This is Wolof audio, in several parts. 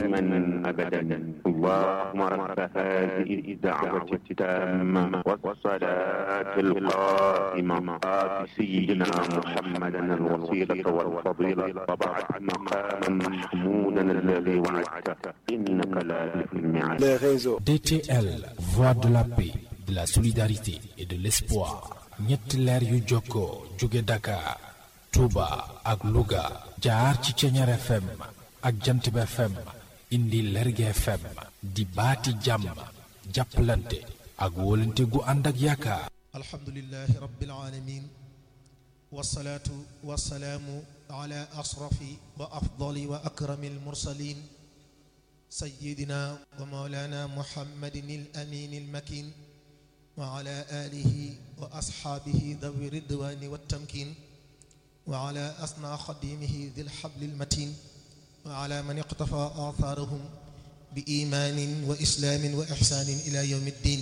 دائما أبدا اللهم رب هذه الدعوة التامة والصلاة القائمة آت سيدنا محمدا الوسيلة والفضيلة وبعد مقاما محمودا الذي وعدته إنك لا تخلف الميعاد les réseaux. DTL, voix de la paix, de la solidarité et de l'espoir. ñetti leer yu jokkoo jóge Dakar, Touba ak Louga jaar ci Ceñeer FM ak Jantib FM indi Lerge FM di baati jàmm jàppalante ak wóolante gu ànd ak yaakaar. alhamdulilahi rabbil alamin wasalaatu wasalaamu ala asrafi wa afdali wa akrami almursalin sayidina wa maulana muhammadin alamin almakin wa ala alihi wa asxaabihi dawi ridwani wattamkin wa ala asna xadimihi di lxabli almatin wa ala man iqtafa athaarahum bi imaanin wa islaamin wa ixsaanin ila yawmi ddin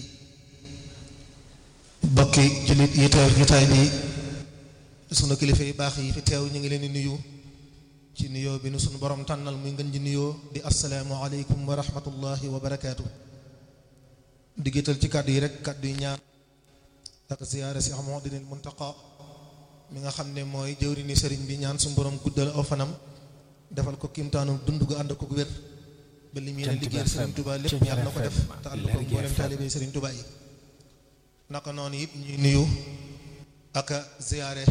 bokki jullit yi teew jotaay bi sunu kilifa yu baax yi fi teew ñu ngi leen di nuyu ci nuyoo bi nu sunu borom tànnal muy ngën ji nuyoo di asalaamu aleykum wa rahmatullahi wa barakaatu di gétal ci kàddu yi rek kàddu yi ñaan ak ziyaara si Muhammadinil Muntaqa mi nga xam ne mooy jëwri ni sëriñ bi ñaan suñu borom guddal aw fanam defal ko kimtaanu dund gu ànd ko wér ba li muy ne liggéeyal sëriñ Tuubaa lépp yàlla na ko def te ànd ko mboolem taalibe sëriñ Tuubaa yi naka noonu it ñuy nuyu ak ziyaare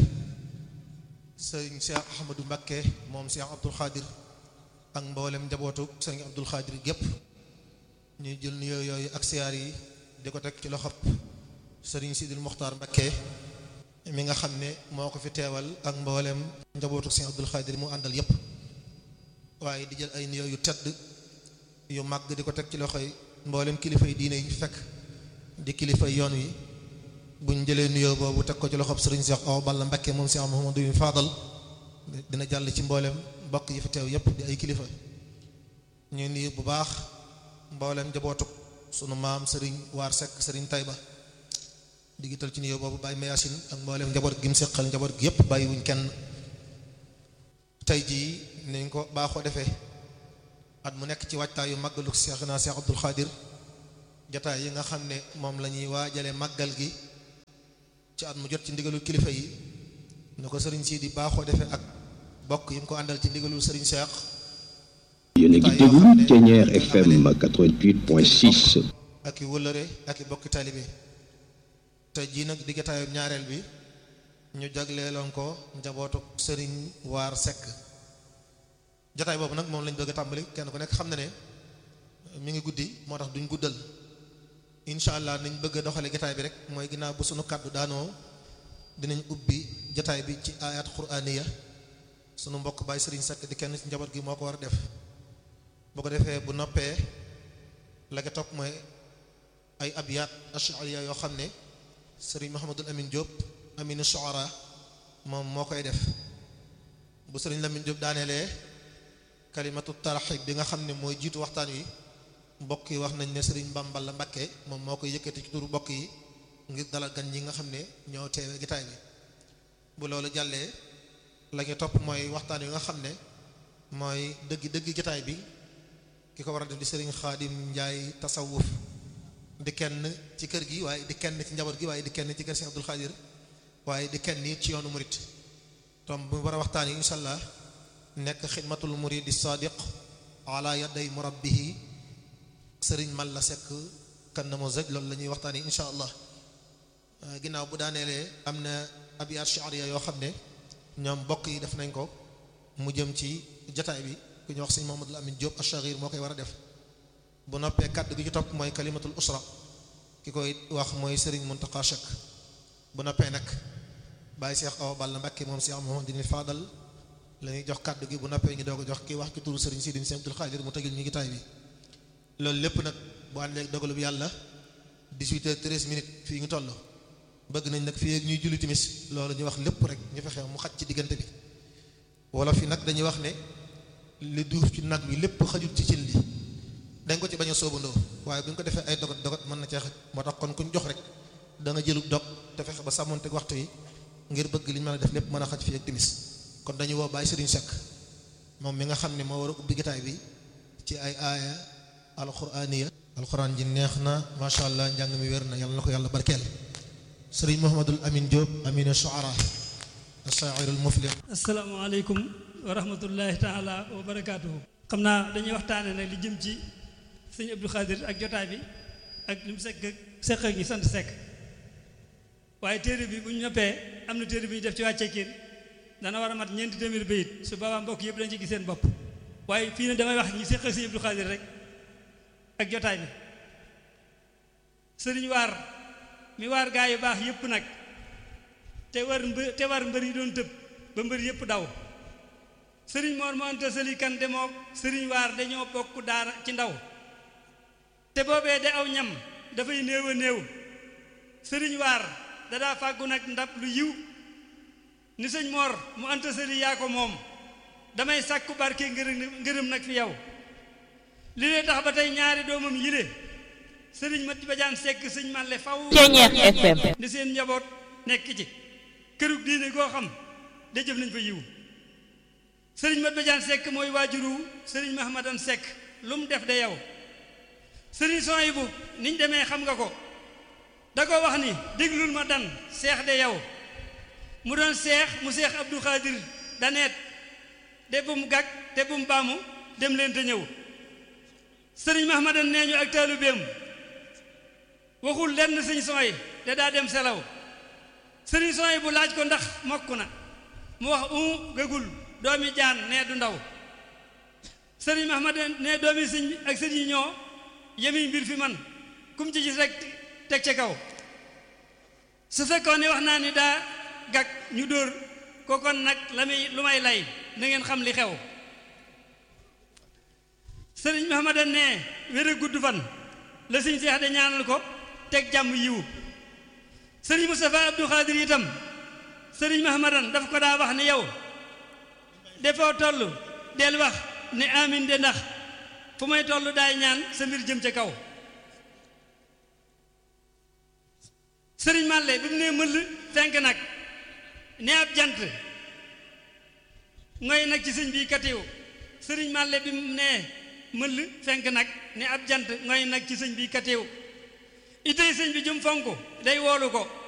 sëriñ Cheikh Ahmadou Mbakke moom Cheikh Abdoul Khadir ak mboolem njabootu sëriñ Abdoul Khadir gépp ñuy jël nuyoo yooyu ak siyaar yi di ko teg ci loxob sëriñ Sidil Muxtaar Mbakke mi nga xam ne moo ko fi teewal ak mboolem njabootu sëriñ Abdoul Khadir mu àndal yépp waaye di jël ay nuyoo yu tedd yu màgg di ko teg ci loxoy mboolem kilifa yi diine yi fekk di kilifa yoon wi buñ jëlee nuyoo boobu teg ko ci loxob sëriñ Cheikh Awa Balla Mbakke moom Cheikh Mouhamadou Fadal dina jàll ci mboolem mbokk yi fi teew yépp di ay kilifa ñuy nuyu bu baax mboolem njabootuk sunu maam sëriñ Waar Seck sëriñ Tayba digital ci nuyoo boobu bàyyi mayasin ak mboolem njaboot gi mu seqal njaboot gi yépp bàyyi wuñ kenn tey jii nañ ko baaxoo defee at mu nekk ci waajtaayu màggalu Cheikh naa Cheikh Abdoul Khadir jataay yi nga xam ne moom la ñuy waajale màggal gi ci at mu jot ci ndigalul kilifa yi na ko sëriñ si di baaxoo defee ak bokk yi mu ko àndal ci ndigalul sëriñ Cheikh yéen a ngi déglu Thiéniere FM 88.6 ak i wëllëre ak i bokki taalibe te jii nag di jataayu ñaareel bi ñu jagleeloon ko njabootu sëriñ Waar Seck jataay boobu nag moom lañ bëgg a tàmbali kenn ku nekk xam na ne mi ngi guddi moo tax duñ guddal incha allah niñ bëgg a doxale jataay bi rek mooy ginnaaw bu sunu kàddu daanoo dinañ ubbi jataay bi ci ayat quraaniya sunu mbokk Baye Serigne Seck di kenn ci njaboot gi moo ko war a def boo ko defee bu noppee la ko topp mooy ay abiyat ashariya yoo xam ne Serigne Mouhamadul Amin Diop Aminu Shuara moom moo koy def bu Serigne Lamine Diop daaneelee kalimatu taraxib bi nga xam ne mooy jiitu waxtaan wi mbokk yi wax nañ ne Serigne Bambal la Mbakke moom moo koy yëkkati ci turu mbokk yi ngir dalal gan ñi nga xam ne ñoo teewe gitaay bi bu loolu jàllee la ñu topp mooy waxtaan wi nga xam ne mooy dëgg dëgg gitaay bi ki ko war a def di Serigne Khadim Ndiaye tasawuf di kenn ci kër gi waaye di kenn ci njaboot gi waaye di kenn ci kër Cheikh Abdoul Khadir waaye di kenn it ci yoonu murit tom bu war a waxtaan yi incha allah nekk xidmatul muridi sadiq ala yaday murabbihi sëriñ mal la sekk kan na mo zëj loolu la ñuy waxtaan yi insha allah ginnaaw bu daaneelee am na abiyat shi'riya yoo xam ne ñoom bokk yi def nañ ko mu jëm ci jataay bi ku ñu wax sëñ Mahamadul Amin Diop ash-Shaghir moo koy war a def bu noppee kàddu gi ci topp mooy kalimatul usra ki koy wax mooy sëriñ Muntaqa Shek bu noppee nag bàyyi Cheikh Awa Balla Mbacké moom Cheikh Mouhamadou Fadal la ñuy jox kàddu gi bu noppee ñu doog a jox kii wax ki turu sëriñ Sidi Sëñ Abdul Xaadir mu tëgil ñu gitaay bi loolu lépp nag bu àndee ak dogalu bi yàlla 18 heures 13 minutes fii ñu toll bëgg nañ nag fii ak ñuy julli timis loolu ñu wax lépp rek ñu fexe mu xaj ci diggante bi wala fi nag dañuy wax ne li duuf ci nag bi lépp xajut ci cin li dañ ko ci bañ a soobandoo waaye bu ñu ko defee ay dogat dogat mën na cee xaj moo tax kon kuñ jox rek da nga jëlu dog te fexe ba sàmmonteeg waxtu yi ngir bëgg li ñu mën a def lépp mën a xaj fii ak timis kon dañuy woo Baye Serigne Seck moom mi nga xam ne moo war a ubbi gitaay bi ci ay aaya alquraaniya alquran ji neex na macha allah njàng mi wér na yàlla na ko yàlla barkeel sëriñ Mouhamadul Amin Diop aminu shuara asairul muflih asalaamaaleykum wa rahmatullahi taala wa barakaatuhu xam naa dañuy waxtaane nag li jëm ci sëñ Abdou Khadir ak jotaay bi ak li mu sekk sekk ak ñi sant sekk waaye téere bi bu ñu noppee am na téere bi ñu def ci wàccee kiin dana war a mat ñeenti téeméer bayit su boobaa mbokk yëpp dañ ci gis seen bopp waaye fii ne damay wax ñi sekk ak sëñ Abdou Khadir rek ak jotaay bi sëriñ waar mi waar gaa yu baax yëpp nag te war mbë te war mbër yi doon tëb ba mbër yëpp daw sëriñ moor moo anta sëli kan demoo sëriñ waar dañoo bokk daara ci ndaw te boobee de aw ñam dafay néew a néew sëriñ waar dadaa fàggu nag ndab lu yiw ni sëñ moor mu anta sëli yaa ko moom damay sàkku barke ngërëm ngërëm nag fi yow li lee tax ba tey ñaari doomam yile sëriñ Mati Badiane Seck sëñ Malle faw Ceeñeex FM ni seen njaboot nekk ci kërug diine goo xam de jëf nañ fa yiw sëriñ Mati Badiane Seck mooy waajuru sëriñ Mahamadan Seck lu mu def de yow sëriñ Soyibu niñ demee xam nga ko da ko wax ni déglul ma dan seex de yow mu doon seex mu seex Abdou Khadir daneet de bu mu gàgg te bu mu baamu dem leen te ñëw sëriñ Mahamadan nee ñu ak taalibeem waxul lenn sëñ sooy te daa dem selaw sëriñ sooy bu laaj ko ndax mokk na mu wax u gëgul doomi jaan nee du ndaw sëriñ Mahamadan ne doomi sëñ ak sëñ yi ñoo yemi mbir fi man kum ci gis rek teg ca kaw su fekkoon ne wax naa ni daa gag ñu dóor ko kon nag la muy lu may lay na ngeen xam li xew sëriñ Mahamadan ne wér a gudd fan la sëñ Seex de ñaanal ko teg jàmm yiwu sëriñ Moustapha Abdou Khadir itam sëriñ Mahamadan daf ko daa wax ni yow defoo toll del wax ne amin de ndax fu may toll daay ñaan sa mbir jëm ca kaw sëriñ Màlle bi mu nee mëll fenk nag ne ab jant ngoy nag ci sëñ bi katiw sëriñ Màlle bi mu nee mëll fenk nag ne ab jant ngoy nag ci sëñ bi katiw itey sëñ bi jum fonk day woolu ko